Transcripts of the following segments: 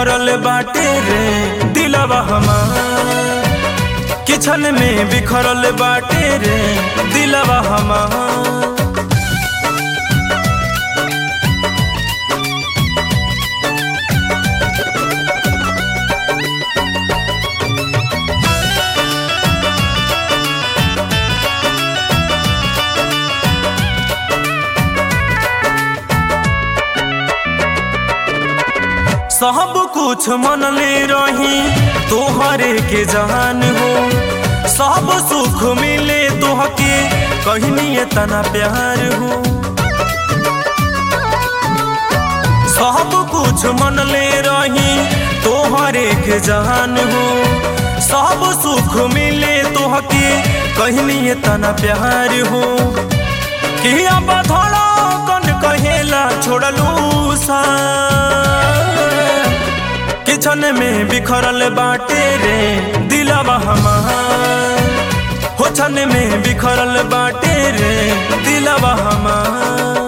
बिखरल बाटे रे दिलवा हमार किचन में बिखरल बाटे रे दिलवा हमार सब कुछ मन ले रही तोहरे के जान हो सब सुख मिले तोहके कहनी तना प्यार हो सब कुछ मन ले रही तोहरे के जान हो सब सुख मिले तोहके कहनी तना प्यार हो कि अब थोड़ा कन कहेला छोड़लू सा किचन में बिखरल बाटे रे दिलवा हमार हो छन में बिखरल बाटे रे दिलवा हमार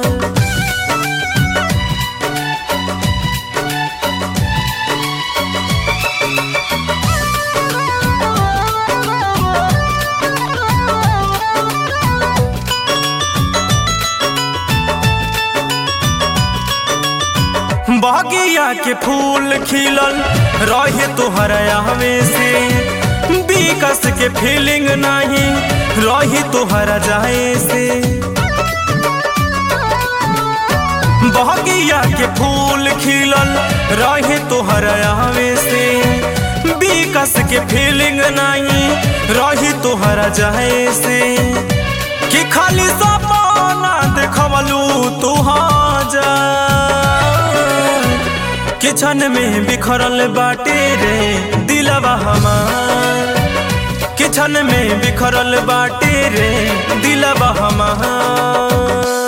बगिया के फूल खिलल रहे तोहरा आवे से विकस के फीलिंग नहीं रही तोहरा जाए से बगिया के फूल खिलल रहे तोहरा आवे से विकस के फीलिंग नहीं रही तोहरा जाए से कि खाली सपना देखवलू तुहाँ जा किचन में बिखरल बाटे रे दिलवा हमार किचन में बिखरल बाटे रे दिलवा हमार